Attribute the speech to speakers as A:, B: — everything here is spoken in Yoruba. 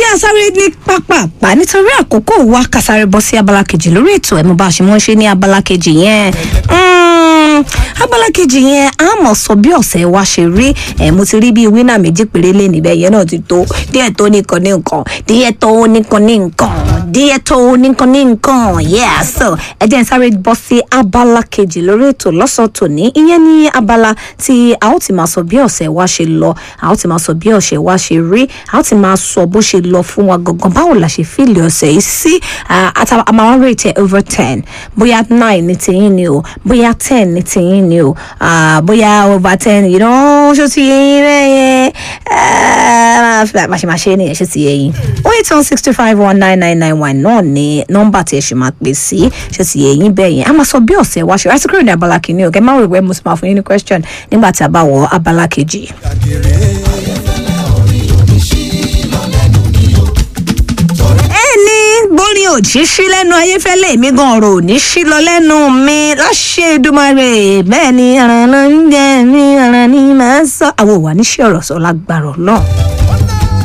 A: jẹ́ àsáré ní pápápá nítorí àkókò wa kásáré bọ́ sí abala kejì lórí ètò ẹ̀ mo bá a ṣe mọ́ ṣe ní abala kejì yẹn. Mm, abala kejì yẹn a mọ̀ sọ bí ọ̀sẹ̀ wa ṣe rí ẹ̀ mo ti rí bíi wínà méjì péré lé níbẹ̀ yẹn náà ti tó díẹ̀ tó nìkan ní nǹkan díẹ̀ tó nìkan ní nǹkan díẹ̀ tó nìkan ní nǹkan yeah so ẹ jẹ́ n sáré bọ́ sí abala kejì lórí ètò lọ́sàn-án tòní ìyẹn ní abala tí a ó ti máa sọ bí ọ̀sẹ̀ wa ṣe lọ a ó ti máa sọ bí ọ̀sẹ̀ wa ṣe rí a ó ti máa sọ bó ṣe lọ fún wa gangan báwo la ṣe fíìlì ọ̀sẹ̀ yìí sí a máa ń rate over ten bóyá nine ní tiyín ni o bóyá ten ní tiyín ni o ah, bóyá over ten you know ṣó ti yẹ yín bẹ́ẹ̀ yẹn máa ṣe máa ṣe é nìyẹn ṣó ti yẹ yín oh eight one six two five one nine nine nine one náà ni nọ́mbà tí ẹ ṣì máa pè sí ṣó ti yẹ yín bẹ́ẹ̀ yẹn a máa sọ bí ọ̀sẹ̀ wa ṣe láti kúrò ní abala kìíní o kẹ́ máa rò pé mo sì máa fún yín ní question nígbà tí a bá wọ abala kejì. ẹni bórin òjì sí lẹ́nu ayéfẹ́lẹ́ mi gan ọ̀rọ̀ ò ní sí lọ lẹ́nu mi láṣẹ Èdùmàrè bẹ́ẹ̀ ni ara náà ń jẹ́ mi ara ní màá sọ àwọn òwà níṣẹ́ ọ̀rọ̀ sọ lágbára náà.